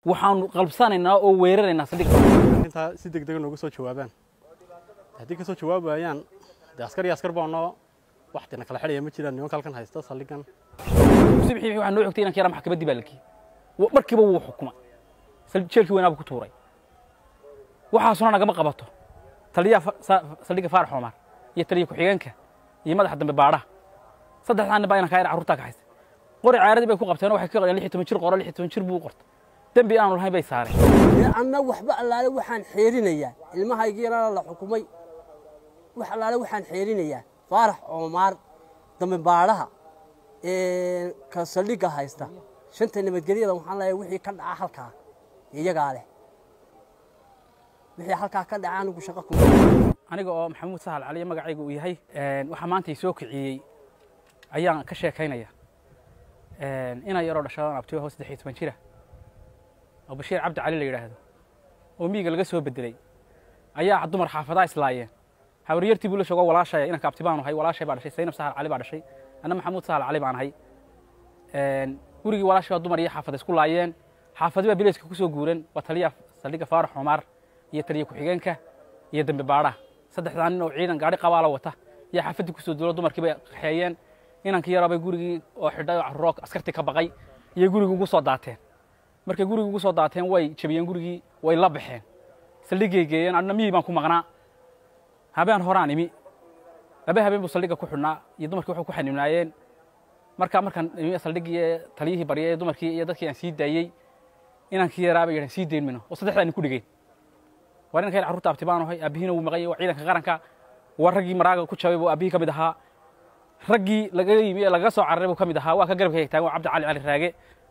waxaanu qalbsanaynaa oo weeraraynaa saldhigga intaa si deg dega nooga soo jawaabaan haddii ka soo jawaabayaan dee askar iyo askar baanoo waxdina kala xidhaya ma jiraan nimanka halkan haysta saldhigan subixii waxaa noo xogtay inanka yaraa maxkamaddii baa la geeyey Wa- markiiba wuu xukuma Sal- jeelkii weynaaba ku tuuray waxaasuna nagama qabato taliyaha fa- sa- saldhigga faarax omar iyo taliya ku-xigeenka iyo madaxa dambe baadhaha saddexdaa nin baa inanka yar carruurtaa ka haysta qori caaradii bay ku qabteen oo waxay ka qoreen lix iyo toban jir qoro lix iyo toban jir buu u qortay dembi aanu lahayn bay saareen dee anna waxba allaale waxaan xeerinayaa ilmahaygii yaraana la xukumay wax allaale waxaan xeerinayaa faarax oomaar dambe baadhaha ee ka saldhigga haysta shanta nabadgelyada waxaan leeyahay wixii ka dhaca halkaa iyagaa leh wixii halkaa ka dhaca anigu shaqo kuma aniga oo maxamuud sahal cali magacayga uu yahay waxaa maanta i soo kiciyey ayaan ka sheekaynaya inan yaroo dhashadaan abtiyo hoos saddex iyo toban jira oo bashiir cabdi cali la yidhaahdo oo miyiga laga soo bedelay ayaa dumar xaafadaa islaayeen habaryartii buu la shoogo walaashaya inanka abti baanu ahay walaashay baa dhashay saynab sahal cali baa dhashay anna maxamuud sahal cali baan ahay gurigii walaashay baa dumar iyo xaafad isku laayeen xaafadi baa bileyska ku soo guuran waa taliya saldhigga faarax xumaar iyo taliya ku-xigeenka iyo dambe baadhaha saddexdaa nin oo ciidan gaadhi qabaala wata iyo xaafaddii kusoo duulo dumarkii bay kaxeeyeen inankii yarabay gurigii oo xidhay oo carruuroo askartii ka baqay iyo gurigii ugu soo daateen markay gurigii ugu soo daateen way jabiyeen gurigii way la baxeen saldhiggay geeyeen adna miyii baan ku maqnaa habeen horaan imi laba habeen buu saldhigga ku xidhnaa iyo dumarkii waxay ku xanimnaayeen markaa markaan imi saldhiggii ee taliyihii baryay ee dumarkii iyo dadkii aan sii daayey inankii yaraa bay yidhahan sii dayn mino oo saddexdaa nin ku dhigeen waa ninka yar carruurta abti baan ahay aabihiina wuu maqan yahay waa ciidanka qaranka waa raggii maraaga ku jabay buu aabihii ka mid ahaa raggii laga yimi ee lagaga soo cararay buu ka mid ahaa waa ka garabka taagan waa cabdi cali cali raage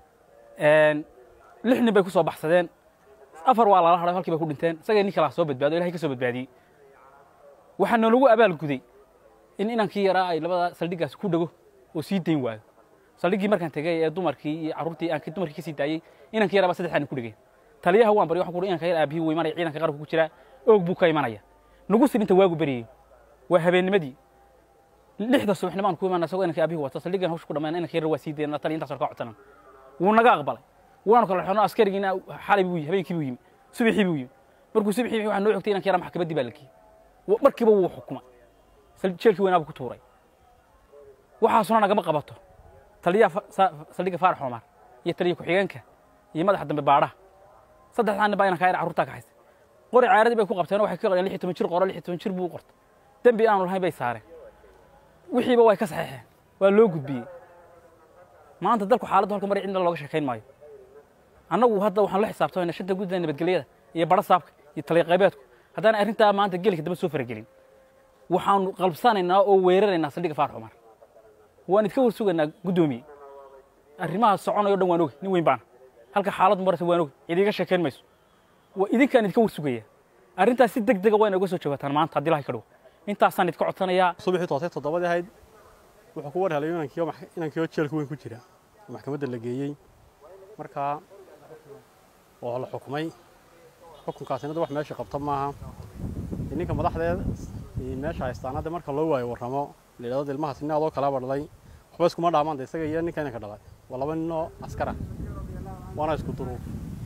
lix nin bay ku soo baxsadeen afar waa lala hadhay halkii bay ku dhinteen isagay nin kalaa soo badbaado ilahay ka soo badbaadiyey waxaa noolagu abaalguday in inankii yaraa ay labada saldhiggaas ku dhego oo sii dayn waayo saldhiggii markaan tegay ee dumarkii iyo carruurtii aan dumarkii ka sii daayey inankii yaraa baa saddexdaa nin ku dhegeen taliyaha waan baryo waxaan ku uhi inanka yar aabihii wuu imanaya ciidanka qaranku ku jiraa oog buu ka imanaya nagu sin inta waagu beriyey waa habeennimadii lixda subaxnimaan ku imaana isagoo inanka aabihii wata saldhiggan hawsha ku dhammaan inanka yar waa sii dayna taliya intaas ka codsanan wuu naga aqbalay waanu kala xidhno askarigiina xalay buu yimi habeenkii buu yimi subaxii buu yimi markuu subaxii waxaa noo xogtay inanka yara maxkamaddii baa la geeyey Wa- markiiba wuu xukuma Sal- jeelkii weynaaba ku tuuray waxaasuna nagama qabato taliyaha fa- sa- saldhigga faarax omar iyo taliya ku-xigeenka iyo madaxa dambe baadhaha saddexdaa nin baa inanka yar carruurtaa ka haysta qori caaradii bay ku qabteen oo waxay ka qoreen lix iyo toban jir qoro lix iyo toban jir buu u qortay dembi aanu lahayn bay saareen wixiiba way ka saxeexeen waa loo gudbiyey maanta dalku xaaladdu halka mari cidna looga sheekayn maayo annagu hadda waxaan la xisaabtamayna shanta guddida nabadgelyada iyo badha saabka iyo taliya qaybeedku haddaan arrintaa maanta gelika daba soo faragelin waxaanu qalbsanaynaa oo weeraraynaa saldhigga faarax cumar waan idka warsugaynaa guddoomiye arrimaha soconayo dhan waan oge nin weyn baana halka xaaladdu maraysa waan oge cid iiga sheekayn mayso waa idinkaan idka warsugaya arrintaas si deg dega waa inooga soo jawaataan maanta haddii lahay ka dhow intaasaan idka codsanayaa subaxii toosay toddobadii ahayd wuxuu ku war helay inankii oo max- inankii oo jeelka weyn ku jira oo maxkamadda la geeyey markaa oo la xukumay xukunkaasina de wax meesha qabta maaha dee ninka madaxdeed iyo meesha haystaana de marka loo waayo warramo la yidhahdo ilmahaas nin adoo kalaba dhalay waxba iskuma dhaamaan de isaga iyo ninka inanka dhalay waa laba nin oo askar ah waana isku duruuf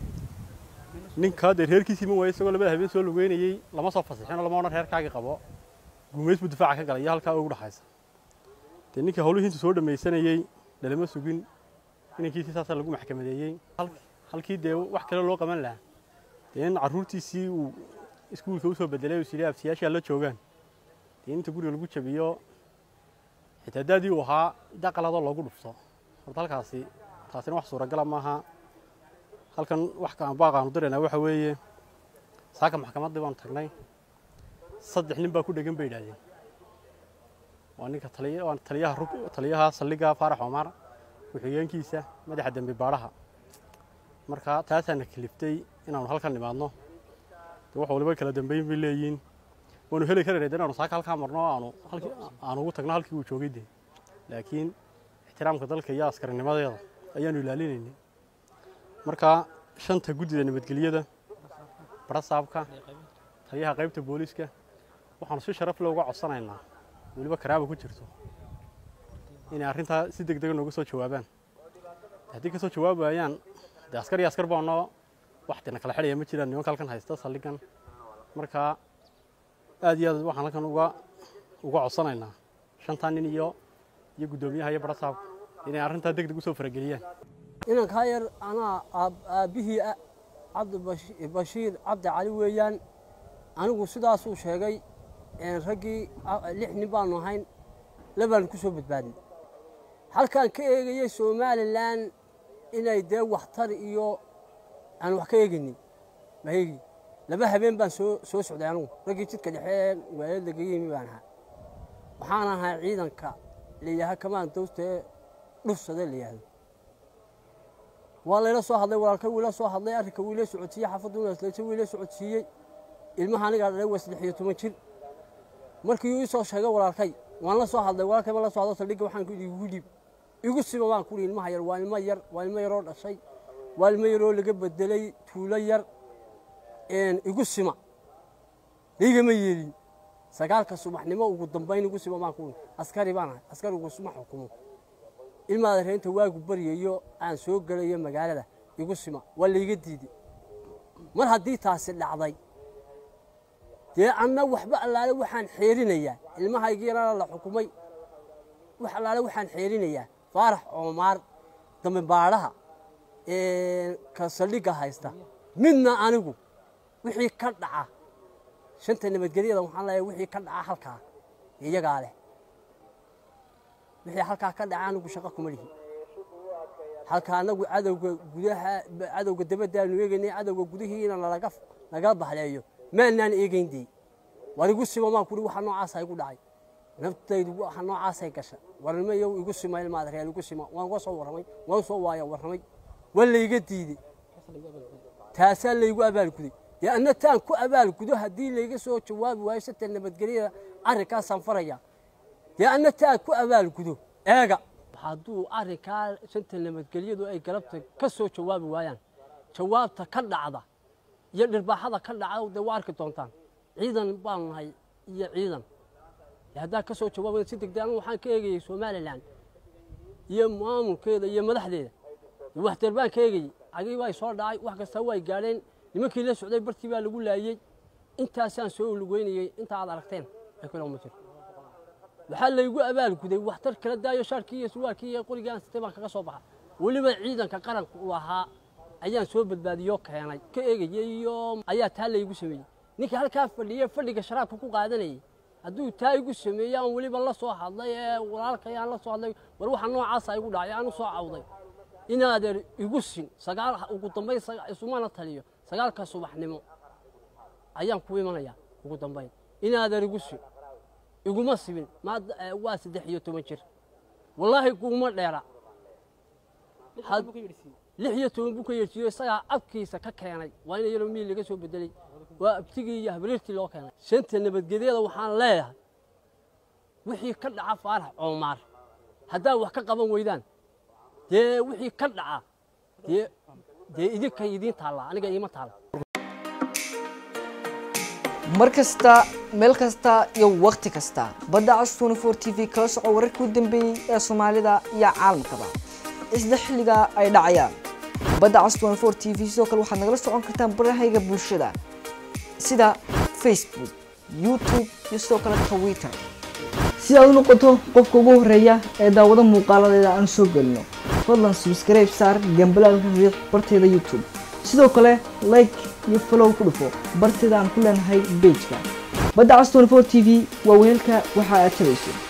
ninkaa dee reerkiisii ma waayo isagoo labada habeen soo lugeynayey lama soo fasixinoo lama odhan reerkaagii qabo guumays buu difaaca ka galay iyo halkaa ugu dhaxaysa dee ninkii hawlihii intuu soo dhammaysanayey dhalama sugin inankiisii saasaa lagu maxkamadeeyey Hal- halkii dee wax kale loo qaban lahaa dee in carruurtiisii uu iskuulka usoo bedelay uu sidhi abtiyaashaa la joogaan dee inta guriga lagu jabiyo xitaa daadii uu ahaa daqaladoo loogu dhufto horta halkaasi taasina wax suuragala maaha halkan wax kaan baaqaanu diraynaa waxa weeye saaka maxkamaddii baanu tagnay saddex nin baa ku dhegan bay yidhahdeen waa ninka taliya waa taliyaha rug taliyaha saldhigga faarax omar ku-xigeenkiisa madaxa dembi baadhaha marka taasaana kaliftay inaanu halkan nimaadno de wax waliba kala dambeyn bay leeyihiin waanu heli karayna de inaanu saaka halkaa marno aanu halkii aanu ugu tagno halkii uu joogay de laakiin ixtiraamka dalka iyo askarinimadeeda ayaanu ilaalinaynay marka shanta guddida nabadgelyada barasaabka taliyaha qaybta booliiska waxaanu si sharaf leh uga codsanaynaa weliba karaaba ku jirto inay arrintaa si deg dega nooga soo jawaabaan haddii ka soo jawaabayaan dee askar iyo askar baanoo waxtina kala xidhaya ma jiraan nimanka halkan haysta saldhigan marka aad iyo aad waxaan halkan uga uga codsanaynaa shantaa nin iyo iyo guddoomiyaha iyo barasaabka inay arrintaa deg deg usoo farageliyaan inankaa yar anaa aab- aabbihii ah cabdi bash- bashiir cabdi cali weeyaan anigu sidaasuu sheegay een raggii a- lix nin baanu ahayn labaanu ku soo badbaadnay halkaan ka eegayay somalilan inay dee waxtar iyo aan wax ka eegaynin ma eegi laba habeen baan soo soo socday anigu raggii jidka dhexe magaalada laga yimi baan ahaa waxaan ahaa ciidanka layidhaaha kamaan dawsta ee dhufsade la yidhaahdo waa layla soo hadlay walaalka wiila soo hadlay arrinka wiila socodsiiyey xaafaddu nasleysa wiila socodsiiyey ilmaha anigaa dhalay waa saddex iyo toban jir markii uu isoo sheegay walaalkay waan la soo hadlay walaalkay baan la soo hadlo saldhigga waxaan ku yidhi igu dhiib igu siba baan ku yidhi ilmaha yar waa ilmo yar waa ilmo yaroo dhashay waa ilmo yaroo laga bedelay tuulo yar een, igu sima laygama yeelin sagaalka subaxnimo ugu dambayn igu sima baan ku yidhi askari baan ahay askari ugu suma xukumo ilmaada reenta waagu baryayo aan soo gelayo magaalada igu sima waa layga diiday mar haddii taasi dhacday dee anna waxba allaale waxaan xeerinayaa ilmahaygi yarana la xukumay wax allaale waxaan xeerinayaa faarax oomaar dambe baadhaha ee, ka saldhigga haysta midna anigu wixii ka dhaca shanta nabadgelyada waxaan leeyahay wixii ka dhaca halkaa iyagaa leh wixii halkaa ka dhaca anigu shaqo kuma lihi halka anagu cadowga gudaha cadowga dabadaanu eegaynay cadowga gudihiina nalaga nagala bahleeyo maanaan eegayn dee war igu sima maan kuri waxa noocaasa igu dhacay naftaydu waxa noocaasay gasha warnimo iyo igu sima ilmaada reer igu sima waan uga soo warramay waan soo waaya warramay waa layga diiday taasaa laygu abaalguday dee anna taan ku abaalgudo haddii layga soo jawaabi waayo sata nabadgelyada arrinkaasaan faraya dee anna taan ku abaalgudo eega hadduu arrinkaa shanta nabadgelyadu ay galabta ka soo jawaabi waayaan jawaabta ka dhacda iyo dhirbaaxada ka dhacda dee waa arki doontaan ciidan baanu nahay iyo ciidan dee haddaa ka soo jawaabaya si degdeg anigu waxaan ka eegayay somalilan iyo maamulkeeda iyo madaxdeeda dee waxtar baan ka eegayey cagii baa soo dhacay wax kasta way gaadheen nimankii la socday bartii baa lagu laayey intaasaan soo lugeynayey inta aad aragteen ay kula ma jiro waxaa laygu abaalguday waxtar kala daayo shaarkii iyo surwaalkii iyo qorigii aan sitay baan kaga soo baxa weliba ciidanka qaranka u ahaa ayaan soo badbaadiyoo keenay ka eegayey iyo ayaa taa laygu sameeyey ninkii halkaa fadhiye fadhiga sharaabka ku qaadanayey hadduu taa igu sameeyey aan weliba la soo hadlay ee walaalkay aan la soo hadlay war waxa noocaasa igu dhacay aan u soo cawday inaadeer igu sin sagaal ugu dambayn saga- isumana taliyo sagaalka subaxnimo ayaan ku imanayaa ugu dambayn inaadeer igu sin iguma sibin maad- eh, waa saddex iyo toban jir wallaahi kuuma dheera Had- lix iyo toban buu ka yeersiiyo isagaa abkiisa ka keenay waa in yaro miil laga soo bedelay waa abtigii iyo habriirtii loo keenay shanta nabadgelyada waxaan leeyahay wixii ka dhaca faarax coomaar haddaa wax ka qaban weydaan dee wixii ka dhaca dee dee idinkay idiin taallaa aniga iima taalla mar kasta meel kasta iyo wakhti kasta badda cas 24 t v kala soco wararkii u dambeeyey ee soomaalida iyo caalamkaba isla xilliga ay dhacayaan badda cas 24 t v sidoo kale waxaad nagala socon kartaan barahayga bulshada sida facebook youtube iyo sidoo kale twitter si aad u noqoto qofka ugu horeeya ee daawado muuqaaladeeda aan soo gelino fadlan subscribe saar gambalaalka riiq barteeda youtube sidoo kale like iyo follow ku dhufo barteeda aan ku leenahay pageka badda cas 24 t v waa weelka waxa aad tabayso